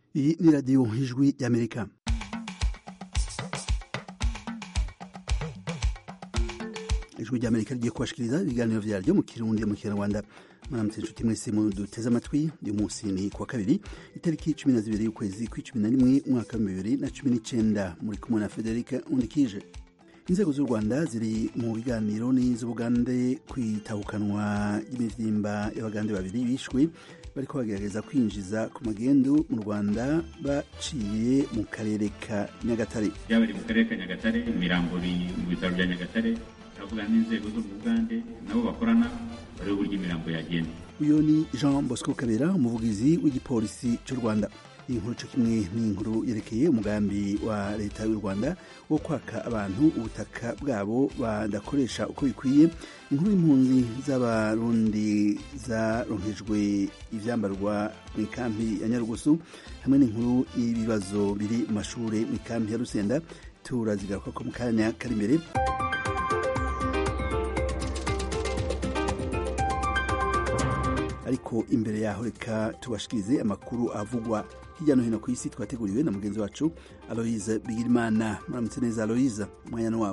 iyi ni radiyo ijwi y'amerika ijwi ry'amerika rigiye kubashikiriza ibiganiro vyaryo mu kirundi mu kinyarwanda mwaramutse inshuti mwese muduteze amatwi uyu munsi ni kuwa kabiri itariki cumi na zibiri y'ukwezi kw'icumi na rimwe umwaka wa bibiri na cumi n'icenda muri kumwe na federika undikije inzego z'u rwanda ziri mu biganiro n'iz'ubugande kwitahukanwa ry'imivyimba y'abagande babiri bishwe bariko bagerageza kwinjiza ku magendu mu rwanda baciye mu karere ka nyagatare byaba biri mu karere ka nyagatare imirambo iri mu bitaro bya nyagatare turavuga n'inzego zo mu bugande nabo bakorana barebe uburyo imirambo yagenda uyu ni jean bosco kabera umuvugizi w'igipolisi cy'u rwanda iyi nkuru cyo kimwe n'inkuru yerekeye umugambi wa leta y'u rwanda wo kwaka abantu ubutaka bwabo badakoresha uko bikwiye inkuru y'impunzi z'abarundi zaronkejwe ivyambarwa mu ikampi ya nyarugusu hamwe n'inkuru y'ibibazo biri mu mashure mu ikampi ya rusenda turazigaruka ko mu kanya kari imbere ariko imbere yaho reka tubashikirize amakuru avugwa hirya no hino ku isi twateguriwe na mugenzi wacu aloise bigirimana muramutse neza aloise umwanya wawe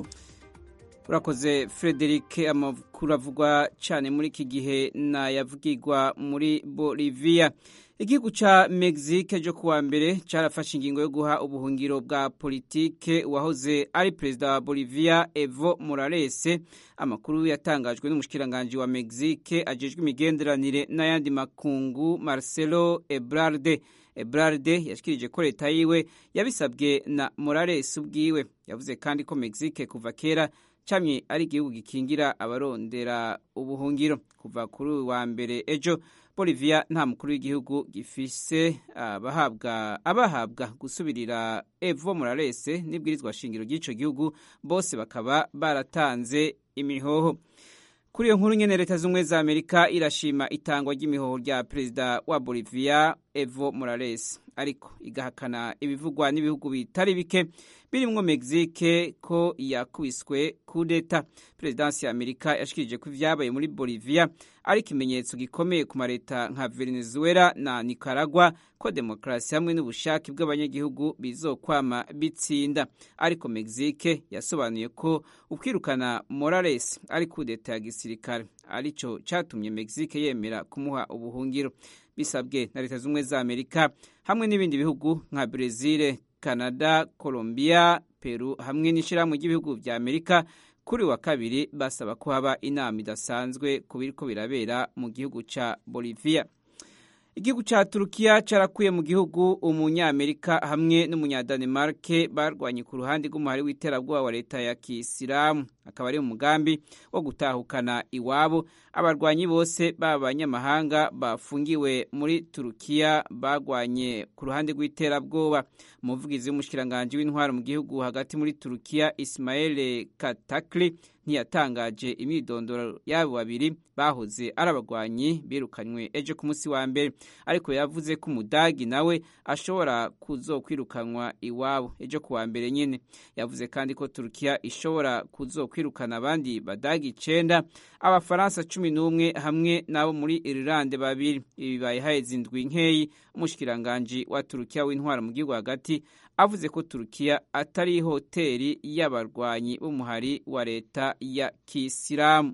urakoze frederic amakuru avugwa cyane muri iki gihe nayavugirwa muri bolivia igihugu ca mexique ejo kuwa mbere carafashe ingingo yo guha ubuhungiro bwa politike uwahoze ari perezida wa bolivia evo morales amakuru yatangajwe n'umushikiranganji wa mexique ajejwe imigenderanire n'ayandi makungu marcelo ebrarde ebrarde yashikirije ko leta yiwe yabisabwe na morales ubwiwe yavuze kandi ko mexique kuva kera camye ari igihugu gikingira abarondera ubuhungiro kuva kuri wa mbere ejo bolivia nta mukuru w'igihugu gifise abahabwa abahabwa gusubirira evo morales n'ibwirizwa shingiro ry'ico gihugu bose bakaba baratanze imihoho kuri iyo nkuru nyene leta z'ubumwe za amerika irashima itangwa ry'imihoho rya perezida wa bolivia evo morales ariko igahakana ibivugwa n'ibihugu bitari bike birimwo mexique ko yakubiswe kudeta perezidansi ya amerika yashikirije ko ivyabaye muri bolivia ari ikimenyetso gikomeye ku mareta nka venezuela na nicaragua ko demokarasi hamwe n'ubushake bw'abanyagihugu bizokwama bitsinda ariko mexique yasobanuye ko ukwirukana morales ari kudeta ya gisirikare arico catumye mexique yemera kumuha ubuhungiro bisabwe na leta z'ubumwe za amerika hamwe n'ibindi bihugu nka brezil canada colombia peru hamwe n'ishirahamwe ry'ibihugu vya amerika kuri wa kabiri basaba ko haba inama idasanzwe ku biriko birabera mu gihugu ca bolivia igihugu ca turukiya carakuye mu gihugu umunyamerika hamwe n'umunyadanemarke barwanye ku ruhande rw'umuhari w'iterabwoba wa leta ya kisilamu akaba ari umugambi wo gutahukana iwabo abarwanyi bose b'abanyamahanga bafungiwe muri turukiya bagwanye ku ruhande rw'iterabwoba umuvugizi w'umushikiranganji w'intwaro mu gihugu hagati muri turukiya ismael katakli ntiyatangaje imyidondoro y'abo babiri bahoze ari abagwanyi birukanywe ejo ku munsi wa mbere ariko yavuze ko umudagi nawe ashobora kuzokwirukanwa iwabo ejo ku wa mbere nyine yavuze kandi ko turukiya ishobora kuzokwirukana abandi badagi icenda abafaransa cumi n'umwe hamwe n'abo muri irilande babiri ibi bibaye haheze indwi nkeyi umushikiranganji wa turukiya w'intwara mu gihugu hagati avuze ko turukiya atari hoteri y'abarwanyi b'umuhari wa leta ya kisilamu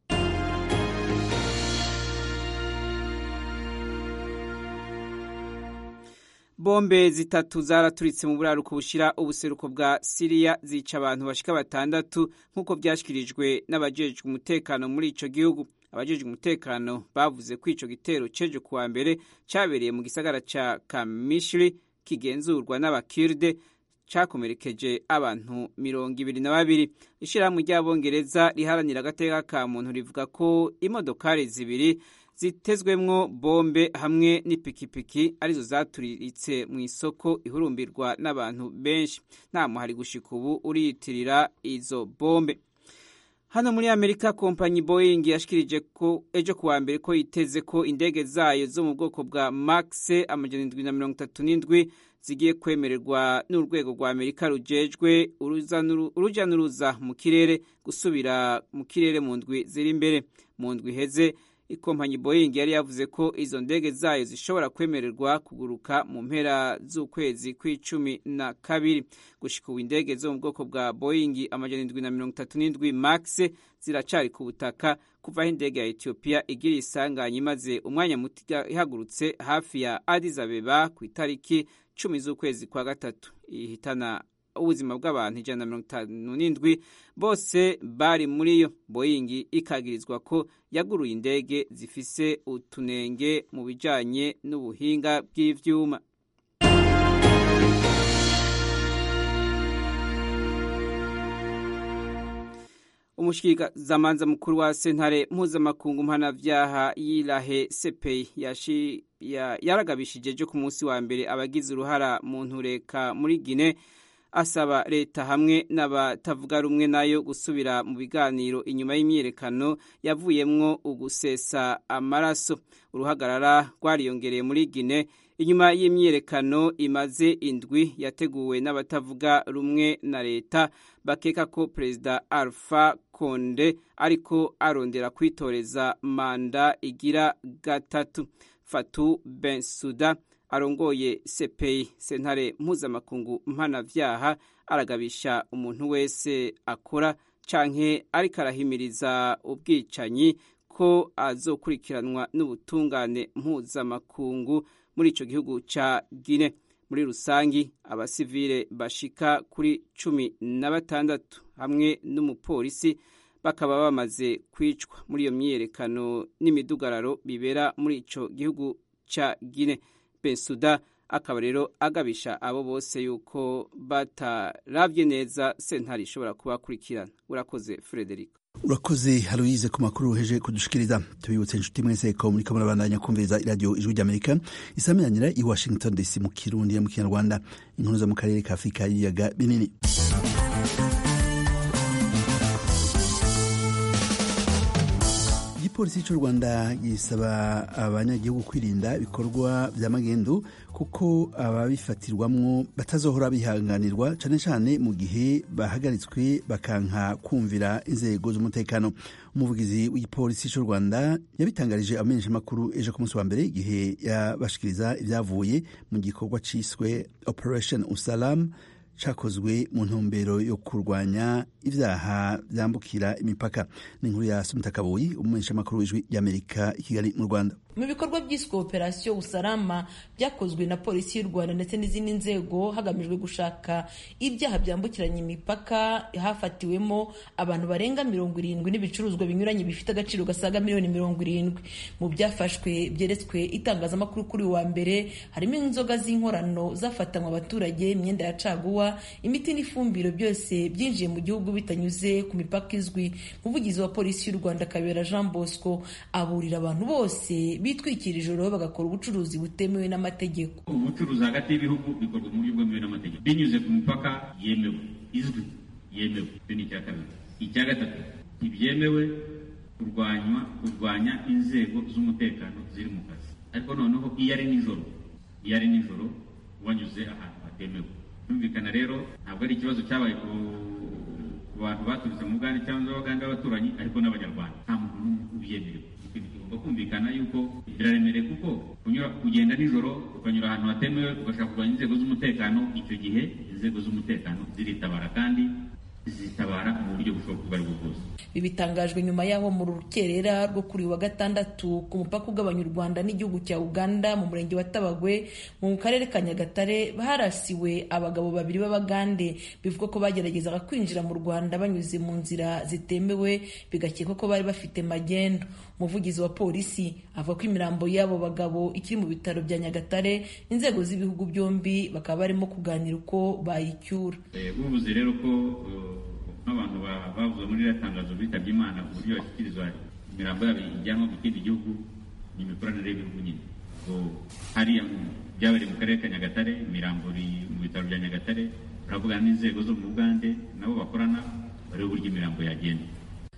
bombe zitatu zaraturitse mu buraruko bushira ubuseruko bwa siriya zica abantu bashika batandatu nk'uko byashyikirijwe n'abajejwe umutekano muri ico gihugu abajejwe umutekano bavuze ko ico gitero cejo kuwa mbere cabereye mu gisagara ca kamishiri kigenzurwa n'abakirde cakomerekeje abantu mirongo ibiri na babiri ishirahamwe ry'abongereza riharanira agateka ka muntu rivuga ko imodokari zibiri zitezwemwo bombe hamwe n'ipikipiki arizo zaturiritse mu isoko ihurumbirwa n'abantu benshi nta muhari gushika ubu uriyitirira izo bombe hano muri amerika kompanyi boeing yashikirije ko ejo kuwa mbere ko yiteze ko indege zayo zo mu bwoko bwa max amajana indwi na mirongo itatu n'indwi zigiye kwemererwa n'urwego rwa amerika rujejwe uruja n'uruza mu kirere gusubira mu kirere mu ndwi ziri imbere mu ndwi iheze ikompanyi boeing yari yavuze ko izo ndege zayo zishobora kwemererwa kuguruka mu mpera z'ukwezi kw'icumi na kabiri gushika ubu indege zo mu bwoko bwa boeing amajana indwi na mirongo itatu n'indwi max ziracari ku butaka kuva aho indege ya etiyopiya igira isanganya imaze umwanya muto ihagurutse hafi ya addis abeba ku itariki cumi z'ukwezi kwa gatatu ihitana ubuzima bw'abantu ijana na mirongo itanu n'indwi bose bari muri yo boyingi ikagirizwa ko yaguruye indege zifise utunenge mu bijanye n'ubuhinga bw'ivyuma umushikirizamanza mukuru wa sentare mpuzamakungu mpanavyaha yirahe sepei yaragabishije ejo ku munsi wa mbere abagize uruhara mu ntureka muri gine asaba leta hamwe n'abatavuga rumwe nayo gusubira mu biganiro inyuma y'imyiyerekano yavuyemwo ugusesa amaraso uruhagarara rwariyongereye muri gine inyuma y'imyiyerekano imaze indwi yateguwe n'abatavuga rumwe na leta bakeka ko perezida alpha konde ariko arondera kwitoreza manda igira gatatu fatu bensuda arongoye sepeyi sentare mpuzamakungu mpanavyaha aragabisha umuntu wese akora canke ariko arahimiriza ubwicanyi ko azokurikiranwa n'ubutungane mpuzamakungu muri ico gihugu ca Gine muri rusangi abasivile bashika kuri cumi na batandatu hamwe n'umupolisi bakaba bamaze kwicwa muri iyo myiyerekano n'imidugararo bibera muri ico gihugu ca Gine Bensuda akaba rero agabisha abo bose yuko bataravye neza sentare ishobora kubakurikirana urakoze Frederico urakoze haruyize ku makuru uheje kudushikiriza tubibutse inshuti mwese ko muriko murabandanya kumviriza iradiyo ijwi ry'amerika isamiranyira i washington dc mu kirundi no mu kinyarwanda inkuru zo mu karere ka afurika y'ibiyaga binini igipolisi cy'u rwanda gisaba abanyagihugu kwirinda ibikorwa bya magendu kuko ababifatirwamwo batazohora bihanganirwa cyane cyane mu gihe bahagaritswe bakanka kumvira inzego z'umutekano umuvugizi w'igipolisi cy'u rwanda yabitangarije abamenyeshamakuru ejo ku munsi wa mbere igihe yabashikiriza ibyavuye mu gikorwa cyiswe operation usalam cakozwe mu ntumbero yo kurwanya ivyaha vyambukira imipaka ni inkuru ya sumutakabuyi umumenyeshamakuru w'ijwi ry'amerika i kigali mu rwanda mu bikorwa byiswe operasiyo usalama byakozwe na polisi y'u rwanda ndetse n'izindi nzego hagamijwe gushaka ibyaha byambukiranya imipaka hafatiwemo abantu barenga mirongo irindwi n'ibicuruzwa binyuranye bifite agaciro gasaga miliyoni mirongo irindwi mu byafashwe byeretswe itangazamakuru kuri wa mbere harimo inzoga z'inkorano zafatanywe abaturage imyenda ya caguwa imiti n'ifumbiro byose byinjiye mu gihugu bitanyuze ku mipaka izwi umuvugizi wa polisi y'u rwanda kabera jean bosco aburira abantu bose bitwikira ijoro bagakora ubucuruzi butemewe n'amategeko ubucuruzi hagati y'ibihugu bikorwa mu buryo bwemewe n'amategeko binyuze ku mipaka yemewe izwi yemewe icyo ni icya kabiri icya gatatu ntibyemewe kurwanywa kurwanya inzego z'umutekano ziri mu kazi ariko noneho iyo ari nijoro iyo ari nijoro wanyuze ahantu hatemewe byumvikana rero ntabwo ari ikibazo cyabaye ku bantu baturutse mu bugande cyangwa abagande b'abaturanyi ariko n'abanyarwanda nta muntu n'umwe ubyemerewe ikintu kigomba kumvikana yuko biraremereye kuko kunyura kugenda nijoro ukanyura ahantu hatemewe ugashaka kurwanya inzego z'umutekano icyo gihe inzego z'umutekano ziritabara kandi zitabara mu buryo bushoboka ubwo aribwo bwose bibitangajwe nyuma y'aho mu rukerera rwo kuri wa gatandatu ku mupaka ugabanya u rwanda n'igihugu cya uganda mu murenge wa tabagwe mu karere ka nyagatare harasiwe abagabo babiri b'abagande bivugwa ko bageragezaga kwinjira mu rwanda banyuze mu nzira zitemewe bigakekwa ko bari bafite magendo umuvugizi wa polisi avuga ko imirambo y'abo bagabo ikiri mu bitaro bya nyagatare inzego z'ibihugu byombi bakaba barimo kuganira uko bayicyura ubuvuze rero ko nk'abantu bavuze muri iriya tangazo bitabye imana uburyo bashyikirizwa imirambo yabo ijyanwa mu kindi gihugu ni imikoranire y'ibihugu nyine hariya byabereye mu karere ka nyagatare imirambo iri mu bitaro bya nyagatare baravugana n'inzego zo mu bugande nabo bakorana bareba uburyo imirambo yagenda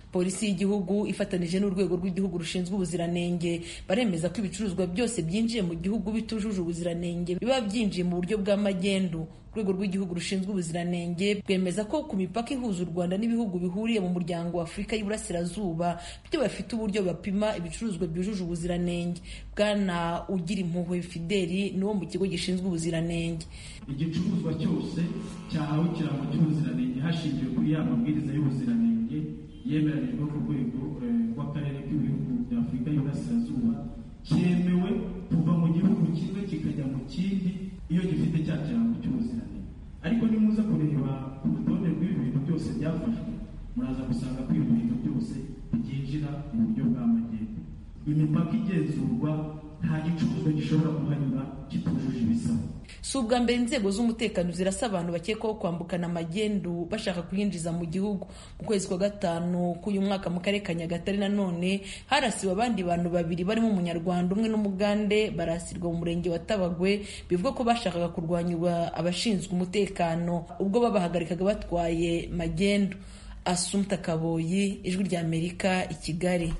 polisi y'igihugu ifatanije n'urwego rw'igihugu rushinzwe ubuziranenge baremeza ko ibicuruzwa byose byinjiye mu gihugu bitujuje ubuziranenge biba byinjiye mu buryo bw'amagendu urwego rw'igihugu rushinzwe ubuziranenge rwemeza ko ku mipaka ihuza u rwanda n'ibihugu bihuriye mu muryango wa afurika y'iburasirazuba byo bafite uburyo bapima ibicuruzwa byujuje ubuziranenge bwana ugira impuhwe fideli ni wo mu kigo gishinzwe ubuziranenge igicuruzwa cyose cyahawe ikirango cy'ubuziranenge hashingiwe kuri ya mabwiriza y'ubuziranenge yemeranijwe ku rwego rw'akarere k'ibihugu bya afurika y'iburasirazuba cyemewe kuva mu gihugu kimwe kikajya mu kindi iyo gifite cya kirango cy'ubuziranenge ariko nimuza kureba ku rutonde rw'ibi bintu byose byafashwe muraza gusanga ko ibi bintu byose byinjira mu buryo bw'amagendo imipaka igenzurwa nta gicuruzwa gishobora kuhanyura kitujuje ibisabwa si ubwa mbere inzego z'umutekano zirasa abantu bakekwaho kwambukana amagendu bashaka kuyinjiza mu gihugu mu kwezi kwa gatanu k'uyu mwaka mu karere ka nyagatare nanone harasiwe abandi bantu babiri barimo umunyarwanda umwe n'umugande barasirwa mu murenge wa tabagwe bivuga ko bashakaga kurwanyirwa abashinzwe umutekano ubwo babahagarikaga batwaye magendu asumta kaboyi ijwi ry'amerika i kigali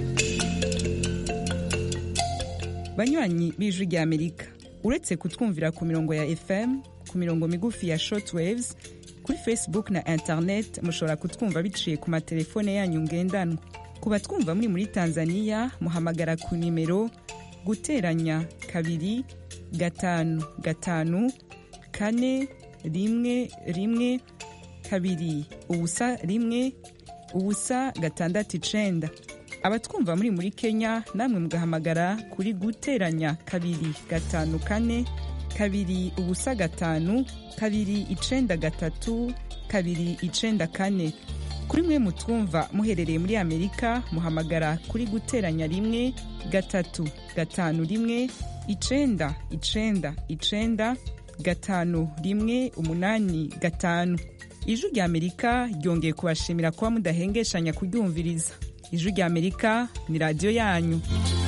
banywanyi b'ijwi ry'amerika uretse kutwumvira ku mirongo ya fm ku mirongo migufi ya shortwaves kuri facebook na internet mushobora kutwumva biciye ku matelefone yanyu ngendanwa ku batwumva muri muri tanzania muhamagara ku nimero guteranya kabiri gatanu gatanu kane rimwe rimwe kabiri ubusa rimwe ubusa gatandatu icenda abatwumva muri muri kenya namwe mugahamagara kuri guteranya kabiri gatanu kane kabiri ubusa gatanu kabiri icenda gatatu kabiri icenda kane kuri mwe mutwumva muherereye muri amerika muhamagara kuri guteranya rimwe gatatu gatanu rimwe icenda icenda icenda gatanu rimwe umunani gatanu ijwi rya amerika ryongeye kubashimira kuba mudahengeshanya kuryumviriza ijwi rya amerika ni radiyo yanyu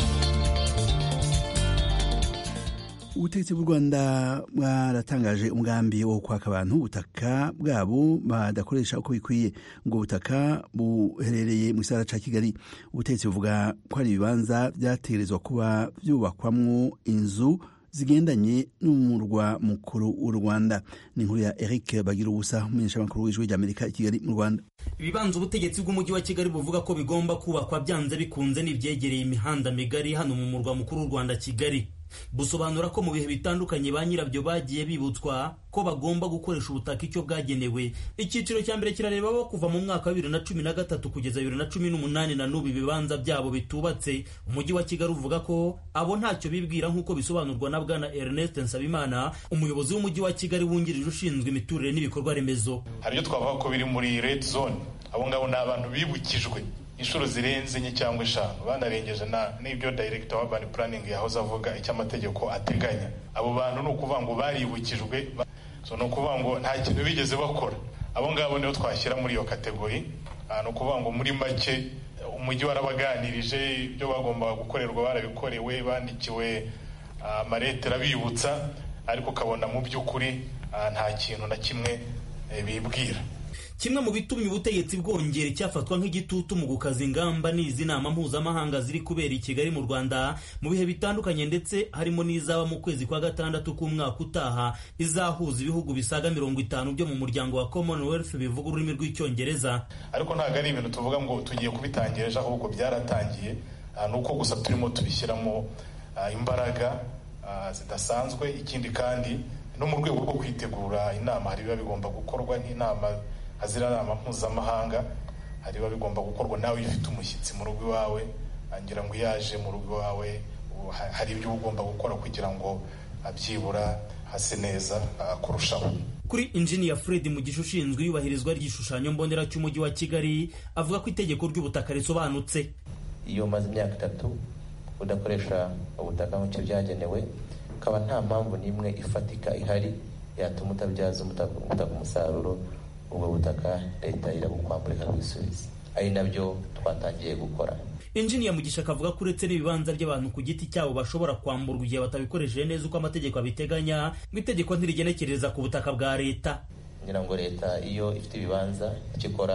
ubutegetsi bw'u rwanda bwaratangaje umugambi wo kwaka abantu ubutaka bwabo badakoresha uko bikwiye ubwo butaka buherereye mu gisagara cya kigali ubutegetsi buvuga ko hari ibibanza byategerezwa kuba byubakwamwo inzu zigendanye n'umurwa mukuru w'u rwanda ni inkuru ya eric bagira ubusa umumenyeshamakuru w'ijwi ry'amerika i kigali mu rwanda ibibanza ubutegetsi bw'umujyi wa kigali buvuga ko bigomba kubakwa byanze bikunze n'ibyegereye imihanda migari hano mu murwa mukuru w'u rwanda kigali busobanura ko mu bihe bitandukanye ba nyirabyo bagiye bibutswa ko bagomba gukoresha ubutaka icyo bwagenewe icyiciro cya mbere kirareba bo kuva mu mwaka wa bibiri na cumi na gatatu kugeza bibiri na cumi n'umunani na n'ubu ibibanza byabo bitubatse umujyi wa kigali uvuga ko abo ntacyo bibwira nk'uko bisobanurwa na bwana ernest nsabimana umuyobozi w'umujyi wa kigali wungirije ushinzwe imiturire n'ibikorwa remezo hari ibyo twavuga ko biri muri red zone abo ngabo ni abantu bibukijwe inshuro zirenze enye cyangwa eshanu banarengeje n'ibyo director wa urban planning yahoze avuga icyo amategeko ateganya abo bantu ni ukuvuga ngo baribukijwe so ni ukuvuga ngo nta kintu bigeze bakora abo ngabo nibo twashyira muri iyo kategori ni ukuvuga ngo muri make umujyi warabaganirije ibyo bagombaga gukorerwa barabikorewe bandikiwe amaretera bibutsa ariko ukabona mu by'ukuri nta kintu na kimwe bibwira kimwe mu bitumye ubutegetsi bwongera icyafatwa nk'igitutu mu gukaza ingamba ni izi nama mpuzamahanga ziri kubera i kigali mu rwanda mu bihe bitandukanye ndetse harimo n'izaba mu kwezi kwa gatandatu k'umwaka utaha izahuza ibihugu bisaga mirongo itanu byo mu muryango wa commonwealth bivuga ururimi rw'icyongereza ariko ntabwo ari ibintu tuvuga ngo tugiye kubitangira ejo ahubwo byaratangiye ni uko gusa turimo tubishyiramo imbaraga zidasanzwe ikindi kandi no mu rwego rwo kwitegura inama hari biba bigomba gukorwa nk'inama hazira nama mpuzamahanga hari biba bigomba gukorwa nawe iyo ufite umushyitsi mu rugo iwawe ngira ngo yaje mu rugo iwawe hari ibyo uba ugomba gukora kugira ngo byibura hase neza kurushaho kuri injiniya fred mugisha ushinzwe iyubahirizwa ry'igishushanyo mbonera cy'umujyi wa kigali avuga ko itegeko ry'ubutaka risobanutse iyo umaze imyaka itatu udakoresha ubutaka nk'icyo byagenewe ukaba nta mpamvu n'imwe ifatika ihari yatuma utabyaza ubutaka umusaruro ubwo butaka leta irabukwambura ikabwisubiza ari nabyo twatangiye gukora injiniya mugisha akavuga ko uretse n'ibibanza by'abantu ku giti cyabo bashobora kwamburwa igihe batabikoresheje neza uko amategeko abiteganya ngo itegeko ntirigenekereza ku butaka bwa leta ngira ngo leta iyo ifite ibibanza icyo ikora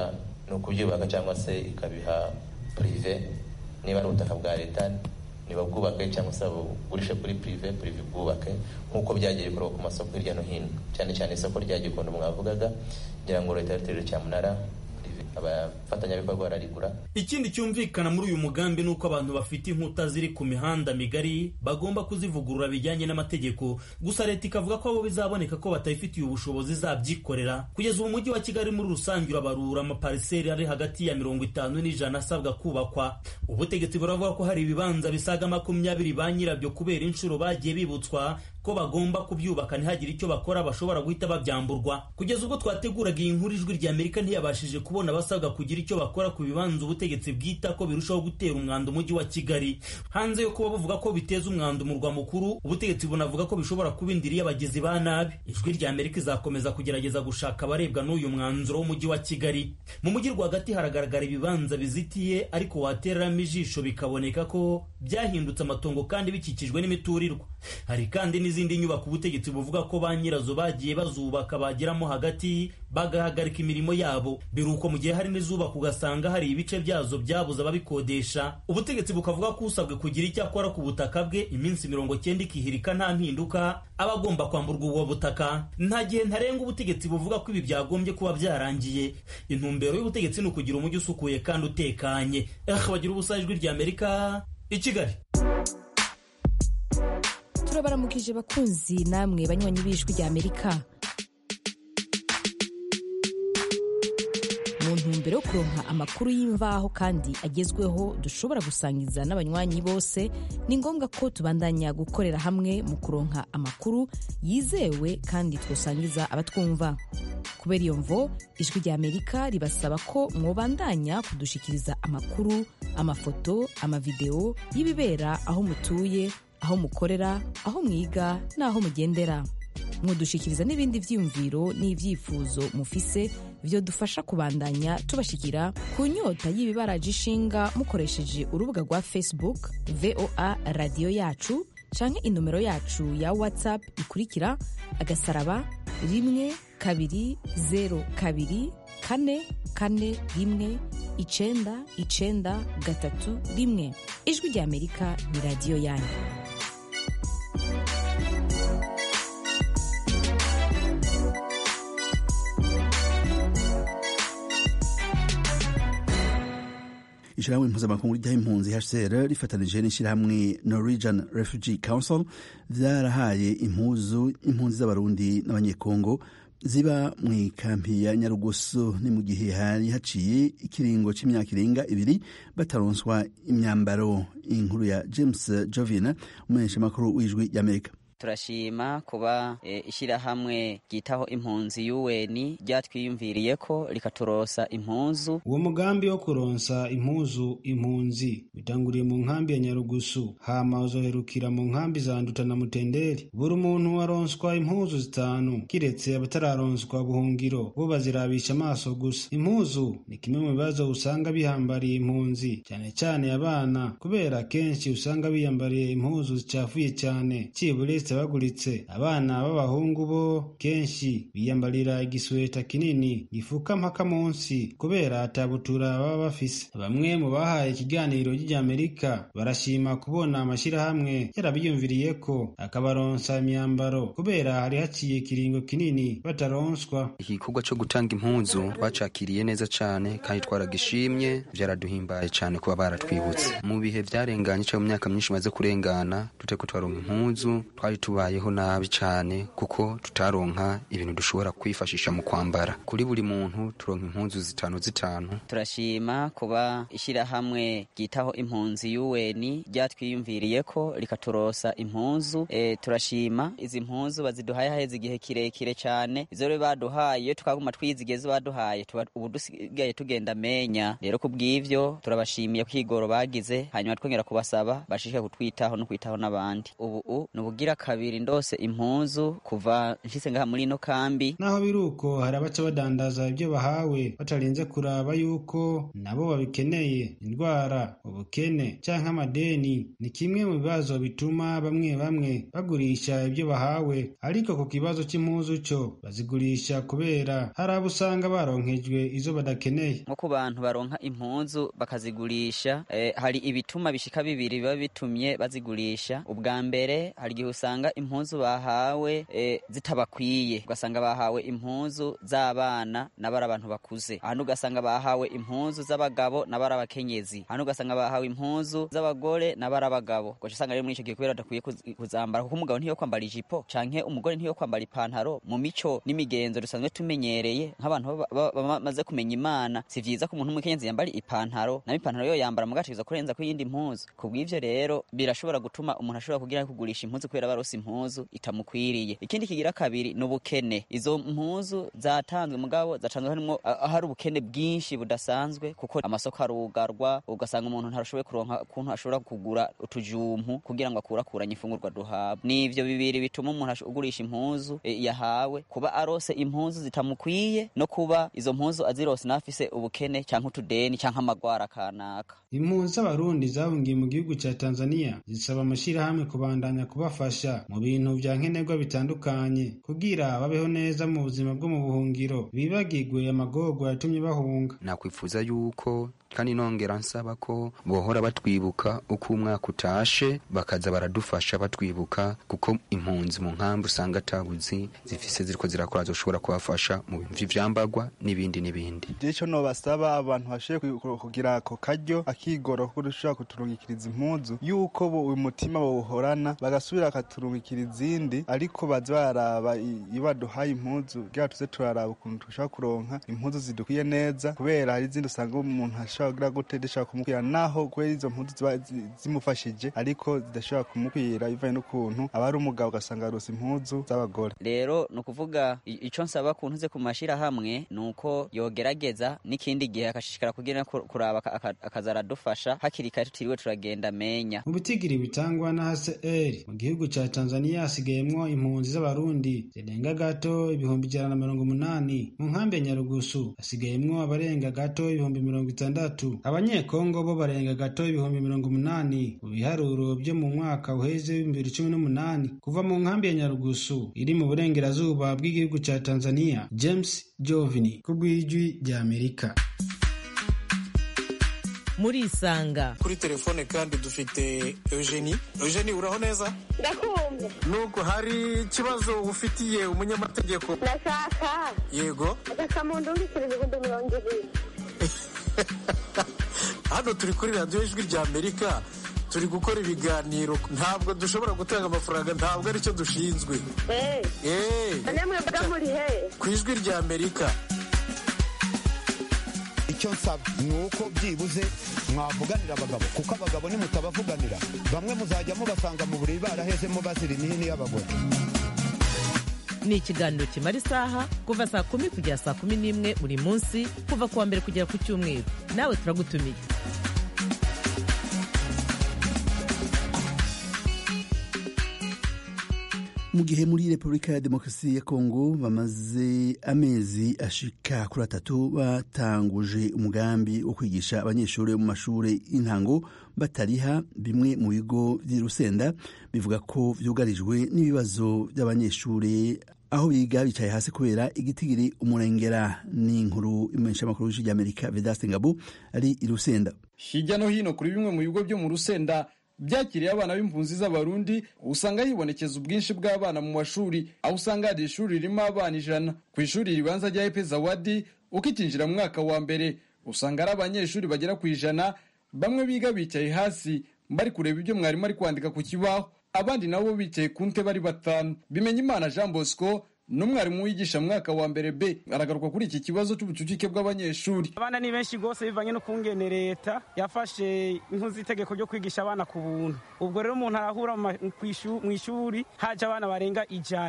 ni ukubyubaka cyangwa se ikabiha purive niba ari ubutaka bwa leta ntibabwubake cyangwa se babugurishe kuri purive purive bwubake nk'uko byagiye bikorwa ku masoko hirya no hino cyane cyane isoko rya gikondo mwavugaga ngira ngo leta y'uturere cyamunara abafatanyabikorwa bararigura ikindi cyumvikana muri uyu mugambi ni uko abantu bafite inkuta ziri ku mihanda migari bagomba kuzivugurura bijyanye n'amategeko gusa leta ikavuga ko abo bizaboneka ko batabifitiye ubushobozi zabyikorera kugeza ubu mujyi wa kigali muri rusange urabarura amapariseri ari hagati ya mirongo itanu n'ijana asabwa kubakwa ubutegetsi buravuga ko hari ibibanza bisaga makumyabiri ba nyirabyo kubera inshuro bagiye bibutswa ko bagomba kubyubaka ntihagire icyo bakora bashobora guhita babyamburwa kugeza ubwo twateguraga iyi nkuru ijwi rya amerika ntiyabashije kubona abasabwa kugira icyo bakora ku bibanza ubutegetsi bwita ko birushaho gutera umwanda umujyi wa kigali hanze yo kuba bavuga ko biteza umwanda umurwa mukuru ubutegetsi bunavuga ko bishobora kuba indiri y'abagizi ba nabi ijwi rya amerika izakomeza kugerageza gushaka abarebwa n'uyu mwanzuro w'umujyi wa kigali mu mujyi rwagati haragaragara ibibanza bizitiye ariko watereramo ijisho bikaboneka ko byahindutse amatongo kandi bikikijwe n'imiturirwa hari kandi n'izindi nyubako ubutegetsi buvuga ko ba nyirazo bagiye bazubaka bageramo hagati bagahagarika imirimo yabo biruko mu gihe hari n'izubaka ugasanga hari ibice byazo byabuze ababikodesha ubutegetsi bukavuga ko usabwe kugira icyo akora ku butaka bwe iminsi mirongo cyenda ikihirika nta mpinduka aba agomba kwamburwa ubwo butaka nta gihe ntarenga ubutegetsi buvuga ko ibi byagombye kuba byarangiye intumbero y'ubutegetsi ni ukugira umujyi usukuye kandi utekanye eh bagira ubusa ijwi rya amerika i kigali turabaramukije bakunzi namwe banywanyi b'ijwi rya amerika mu ntumbero yo kuronka amakuru y'imvaho kandi agezweho dushobora gusangiza n'abanywanyi bose ni ngombwa ko tubandanya gukorera hamwe mu kuronka amakuru yizewe kandi twosangiza abatwumva kubera iyo mvo ijwi rya amerika ribasaba ko mwobandanya kudushikiriza amakuru amafoto amavideo y'ibibera aho mutuye aho mukorera aho mwiga n'aho mugendera mudushikiriza n'ibindi byiyumviro n'ibyifuzo mufise byo dufasha kubandanya tubashikira ku nyota y'ibibaraje ishinga mukoresheje urubuga rwa facebook voa radiyo yacu canke inomero yacu ya whatsapp ikurikira agasaraba rimwe kabiri zero kabiri kane kane rimwe icenda icenda gatatu rimwe ijwi rya amerika ni radiyo yanyu ishyirahamwe mpuzamakungu rijyaho impunzi hcr rifatanije n'ishyirahamwe norwegian refugee council byarahaye impuzu impunzi z'abarundi n'abanyekongo ziba mu ikampi ya nyarugusu ni mu gihe hari haciye ikiringo cy'imyaka irenga ibiri bataronswa imyambaro inkuru ya james jovina umumenyeshamakuru w'ijwi ry'amerika turashima kuba e, ishyirahamwe ryitaho impunzi UN ryatwiyumviriye ko rikaturosa impuzu uwo mugambi wo kuronsa impuzu impunzi bitanguriye mu nkambi ya nyarugusu hama uzoherukira mu nkambi za nduta na mutenderi buri muntu aronswa impuzu zitanu kiretse abatararonswa buhungiro bo bazirabisha amaso gusa impuzu ni kimwe mu bibazo usanga bihambariye impunzi cyane cyane abana kubera kenshi usanga biyambariye impuzu zicafuye cyane cibure baguritse abana b'abahungu bo kenshi biyambarira igisweta kinini gifuka mpaka munsi kubera atabutura baba bafise bamwe mu bahaye ikiganiro ry'amerika barashima kubona amashyirahamwe yarabiyumviriye ko akabaronsa imyambaro kubera hari haciye ikiringo kinini bataronswa igikorwa cyo gutanga impunzu twacakiriye neza cyane kandi twaragishimye byaraduhimbaye cyane kuba baratwibutse mu bihe byarenganye cyangwa mu myaka myinshi maze kurengana tuteko twaronka impunzu twari tubayeho nabi cyane kuko tutaronka ibintu dushobora kwifashisha mu kwambara kuri buri muntu turonka impunzu zitanu zitanu turashima kuba ishyirahamwe ryitaho impunzi UN ryatwiyumviriye ko rikaturosa impunzu e, turashima izi mpunzu baziduhaye haheze igihe kirekire cyane izo rero baduhaye tukaguma twizigeze baduhaye tuba ubu dusigaye tugenda menya rero kubw'ivyo turabashimiye kwigoro bagize hanyuma twongera kubasaba bashishike kutwitaho no kwitaho n'abandi ubu ni ubugira kabiri ndose impuzu kuva nshitse ngaha muri ino kambi naho biri uko hari abaca badandaza ibyo bahawe batarinze kuraba yuko nabo babikeneye indwara ubukene canke amadeni ni kimwe mu bibazo bituma bamwe bamwe bagurisha ibyo bahawe ariko ku kibazo c'impuzu co bazigurisha kubera hari abo usanga baronkejwe izo badakeneye nko ku bantu baronka impuzu bakazigurisha eh, hari ibituma bishika bibiri biba bitumye bazigurisha ubwa mbere hari igihe usanga impuzu bahawe eh, zitabakwiye ugasanga bahawe impuzu z'abana n'abari abantu bakuze ahantu ugasanga bahawe impuzu z'abagabo n'abari abakenyezi ahantu ugasanga bahawe impuzu z'abagore n'abari abagabo ugaca usanga rero muri ico gihe kubera badakwiye kuz- kuzambara kuko umugabo ntiyo kwambara ijipo canke umugore ntiyo kwambara ipantaro mu mico n'imigenzo dusanzwe tumenyereye nk'abantu baba- baba- bamaze kumenya imana si vyiza ko umuntu w'umukenyezi yambara ipantaro nayo ipantaro yo yambara mugatiza kurenza ko iyindi mpuzu kubw'ivyo rero birashobora gutuma umuntu ashobora kugira kugurisha impuzu kubera barose impuzu itamukwiriye ikindi kigira kabiri ni ubukene izo mpuzu zatanzwe mugabo zatanzwe harimwo ah, hari ubukene bwinshi budasanzwe kuko amasoko arugarwa ugasanga umuntu ntarashoboye kuronka ukuntu ashobora kugura utujumpu kugira ngo akurakuranye imfungurwa duhabwa ni ivyo bibiri bituma umuntu ash- ugurisha impuzu eh, yahawe kuba arose impuzu zitamukwiye no kuba izo mpuzu azirose n'afise ubukene canke utudeni canke amagwara kanaka impunzi z'abarundi zahungiye mu gihugu ca tanzania zisaba amashirahamwe kubandanya kubafasha mu bintu vya nkenerwa bitandukanye kugira babeho neza mu buzima bwo mu buhungiro bibagirwe amagorwa yatumye bahunga nakwifuza yuko kandi nongera nsaba ko bohora batwibuka uko umwaka utashe bakaza baradufasha batwibuka kuko impunzi mu nkambi usanga atabuzi zifise ziriko zirakora zoshobora kubafasha mu bintu vy'ivyambagwa n'ibindi n'ibindi ico nobasaba abantu bashoboye ku- kugira ako karyo akigoro ko dushobora kuturungikiriza impuzu yuko bo uyu mutima bawuhorana bagasubira bakaturungikira izindi ariko baza bararaba i- iyo baduhaye impuzu kugira tuze turaraba ukuntu dushobora kuronka impuzu zidukwiye neza kubera hari izindi usanga umuntu ashobora kugira gute zishobora kumukwira naho kubera izo mpuzu ziba zi- zimufashije ariko zidashobora kumukwira bivanye n'ukuntu aba ari umugabo ugasanga arose impuzu z'abagore rero ni ukuvuga i- ico nsaba ku ntuze ku mashirahamwe ni uko yogerageza n'ikindi gihe akashishikara kugira ku- kuraba aka- aka- akaza aradufasha hakiri kare tutiriwe turagenda amenya mu bitigiri bitangwa na hcr mu gihugu ca tanzania hasigayemwo impunzi z'abarundi zirenga gato ibihumbi ijana na mirongo umunani mu nkambi ya nyarugusu hasigayemwo abarenga gato ibihumbi mirongo itandatu abanyekongo bo barenga gato ibihumbi mirongo umunani mu biharuro vyo mu mwaka uheze w'ibihumbi bibiri cumi n'umunani kuva mu nkambi ya nyarugusu iri mu burengerazuba bw'igihugu ca tanzania james jovini ku bw'ijwi rya amerika murisanga kuri telefone kandi dufite eugenie eugenie uraho neza ndakumva nuko hari ikibazo ufitiye umunyamategeko ndashaka yego agasamundu w'ibiceri ibihumbi mirongo ibiri hano turi kuri radiyo ijwi rya amerika turi gukora ibiganiro ntabwo dushobora gutanga amafaranga ntabwo aricyo dushinzwe eee eee namwe mba muri he ku ijwi rya amerika icyo nsaba ni uko byibuze mwavuganira abagabo kuko abagabo nimutabavuganira bamwe muzajya mubasanga mu buriri barahezemo bazira imihini y'abagore ni ikiganiro kimara isaha kuva saa kumi kugera saa kumi n'imwe buri munsi kuva ku wa mbere kugera ku cyumweru nawe turagutumiye mu gihe muri repubulika ya demokarasi ya kongo bamaze amezi ashika kuri atatu batanguje umugambi wo kwigisha abanyeshuri bo mu mashuri y'intango batariha bimwe mu bigo by'i rusenda bivuga ko vyugarijwe n'ibibazo by'abanyeshuri aho biga bicaye hasi kubera igitigiri umurengera n'inkuru imenyeshamakuru y'ijwi ry'amerika vedaste ngabo ari i rusenda hirya no hino kuri bimwe mu bigo byo mu rusenda byakiriye abana b'impunzi z'abarundi usanga hibonekeza ubwinshi bw'abana mu mashuri aho usanga hari ishuri ririmo abana ijana ku ishuri ribanza rya epe zawadi ukikinjira mu mwaka wa mbere usanga ari abanyeshuri bagera ku ijana bamwe biga bicaye hasi bari kureba ibyo mwarimu ari kwandika ku kibaho abandi nabo bicaye ku ntebe ari batanu bimenya imana jean bosco n'umwarimu wigisha mu mwaka wa mbere b aragaruka kuri iki kibazo cy'ubucucike bw'abanyeshuri abana ni benshi rwose bivanye n'ukungene leta yafashe impu z'itegeko ryo kwigisha abana ku buntu ubwo rero umuntu arahura mu ishuri haje abana barenga ijana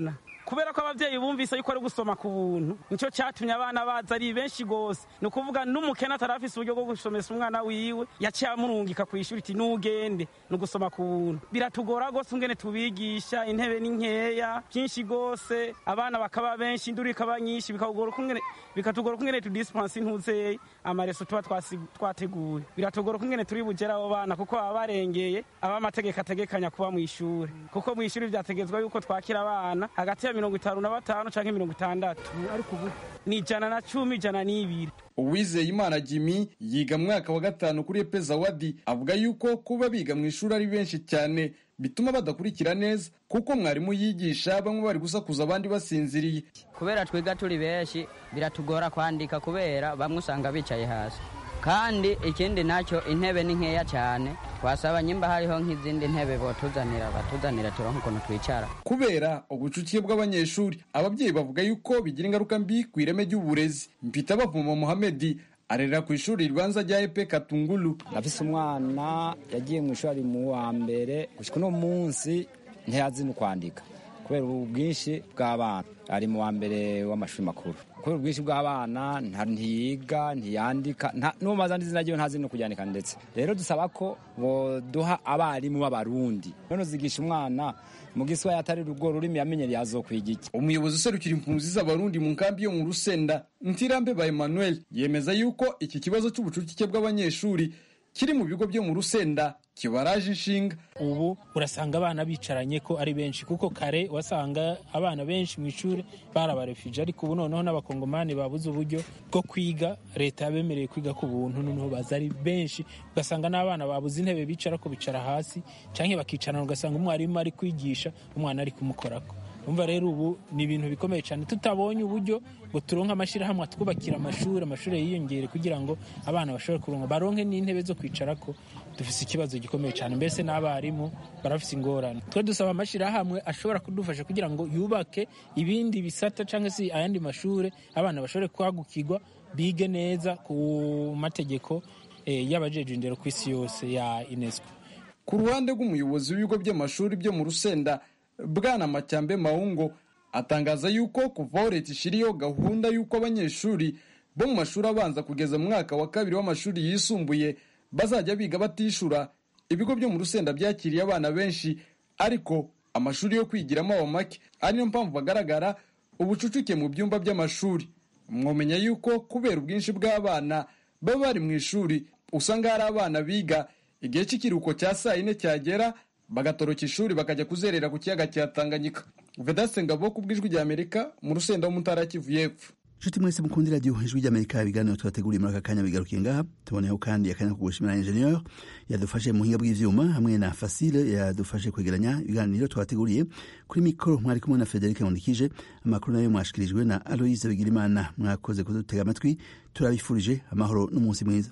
kubera ko abavyeyi bumvise yuko ari gusoma ku buntu nico catumye abana baza ari benshi gose ni ukuvuga n'umukene atarafise uburyo bwo gusomesa umwana wiwe yaciye amurungika kw'ishuri iti nugende ni ugusoma ku buntu biratugora gose ungene tubigisha intebe ni nkeya byinshi gose abana bakaba benshi induru ikaba nyinshi bikatugora ukungene bikatugora ukungene tudispense intuzeye amareso tuba twasi- twateguye biratugora ukungene turi bugera abo bana kuko baba barengeye aba amategeko ategekanya kuba mu ishuri kuko mu ishuri vyategezwa yuko twakira abana hagati ya mirongo itanu na batanu canke mirongo itandatu ariko ubu ni ijana na cumi ijana n'ibiri uwizeye imana jimmy yiga mu mwaka wa gatanu kuri epe zawadi avuga yuko kuba biga mu ishuri ari benshi cyane bituma badakurikira neza kuko mwarimu yigisha bamwe bari gusakuza abandi basinziriye kubera twiga turi benshi biratugora kwandika kubera bamwe usanga bicaye hasi kandi ikindi nacyo intebe ni nkeya cyane twasaba nyimba hariho nk'izindi ntebe botuzanira batuzanira turonke ukuntu twicara kubera ubucucike bw'abanyeshuri ababyeyi bavuga yuko bigira ingaruka mbi ku ireme ry'uburezi mpita bavuma muhamedi arerera ku ishuri ribanza rya epe katungulu afise umwana yagiye mu ishuri ari mu wa mbere gushika uno munsi ntiyazi no kwandika kubera ubu bwinshi bw'abana ari mu wa mbere w'amashuri makuru kubera ubwinshi bw'abana nta- ntiyiga ntiyandika nta- n'uwo mazana izina ryiwe ntazi no kuryandika ndetse rero dusaba ko boduha abarimu b'abarundi none uzigisha umwana mu giswahili atari urwo rurimi yamenyereye azokwiga iki umuyobozi userukira impunzi z'abarundi mu nkambi yo mu rusenda ntirambe ba emmanuel yemeza yuko iki kibazo cy'ubucucike bw'abanyeshuri kiri mu bigo byo mu rusenda kibaraje inshinga ubu urasanga abana bicaranye ko ari benshi kuko kare wasanga abana benshi mu ishuri barabarefije ariko ubu noneho n'abakongomani babuze uburyo bwo kwiga leta yabemereye kwiga ku buntu noneho baza ari benshi ugasanga n'abana babuze intebe bicara ko bicara hasi cyangwa bakicarana ugasanga umwarimu ari kwigisha umwana ari kumukorako umva rero ubu ni ibintu bikomeye cyane tutabonye uburyo ngo turonke amashyirahamwe atwubakira amashuri amashuri yiyongere kugira ngo abana bashobore kuronka baronke n'intebe zo kwicarako dufise ikibazo gikomeye cyane mbese n'abarimu barafise ingorane twe dusaba amashyirahamwe ashobora kudufasha kugira ngo yubake ibindi bisata cyangwa se ayandi mashuri abana bashobore kwagukirwa bige neza ku mategeko eh, y'abajeje indero ku isi yose ya unesco ku ruhande rw'umuyobozi w'ibigo by'amashuri byo mu rusenda bwana macyambe maungo atangaza yuko kuva aho leta ishiriyeho gahunda y'uko abanyeshuri bo mu mashuri abanza kugeza mu mwaka wa kabiri w'amashuri yisumbuye bazajya biga batishura ibigo byo mu rusenda byakiriye abana benshi ariko amashuri yo kwigiramo aba make ari niyo mpamvu bagaragara ubucucike mu byumba by'amashuri mwomenya yuko kubera ubwinshi bw'abana baba bari mu ishuri usanga hari abana biga igihe cy'ikiruhuko cya saa yine cyagera bagatoroka ishuri bakajya kuzerera ku kiyaga cya tanganyika vedaste ngabo ku bw'ijwi rya amerika mu rusenda wo mu ntara ya kivu y'epfo nshuti mwese mukunda radiyo ijwi ry'amerika ibiganiro tubateguriye muri aka kanya bigarukiye ngaha tuboneyeho kandi akanya ko gushimira ingenieur yadufashe mu buhinga bw'ivyuma hamwe na fasile yadufashe kwegeranya ibiganiro twabateguriye kuri mikoro mwari kumwe na frederic nkundikije amakuru nayo mwashikirijwe na aloise bigirimana mwakoze kudutega amatwi turabifurije amahoro n'umunsi mwiza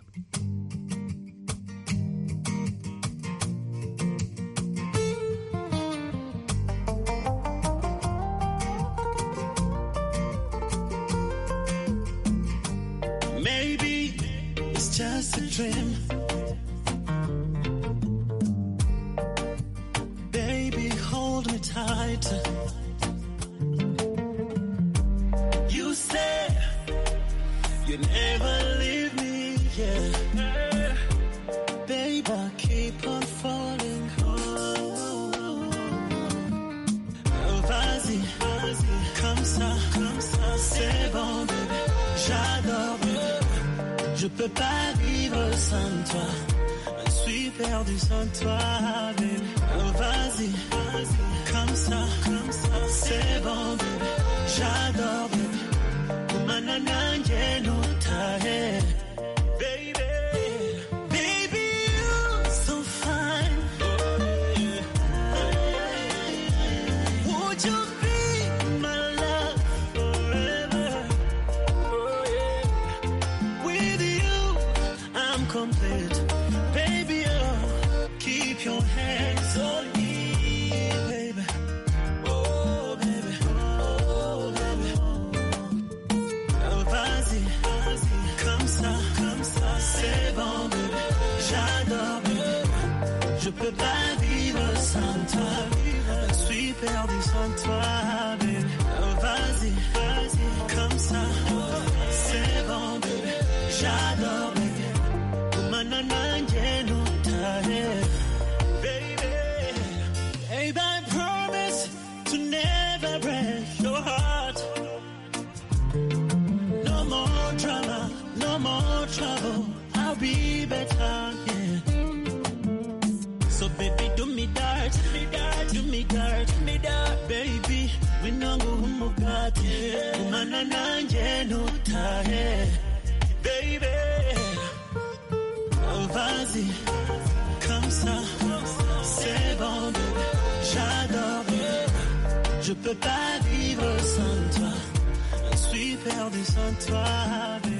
Maybe it's just a dream. Baby, hold me tight. You said you never leave me, yeah. Babe, I keep on falling. Oh, vas-y, vas-y, comme ça, comme ça, c'est bon, bébé. J'adore, bébé. Je peux pas vivre sans toi. Je suis perdu sans toi, bébé. Vas-y, vas-y, comme ça, comme ça, c'est bon, bébé. J'adore, bébé. Manananje no tahe. Baby, baby, you're so fine. Would you be my love forever? Oh, yeah. With you, I'm complete. Baby, oh, keep your hands on me, baby. Oh, baby. Oh, baby. Oh, vas-y, vas-y, comme ça, comme ça, c'est bon, bébé. J'adore, bébé. Je peux pas vivre sans toi. Je suis perdu sans toi, bébé. dirt, me dirt, baby. We no go umugati. Umana nanje nutahe, baby. Oh, vas-y, comme ça, c'est bon, bébé. J'adore, bébé. Je peux pas vivre sans toi. Je suis perdu sans toi, bébé.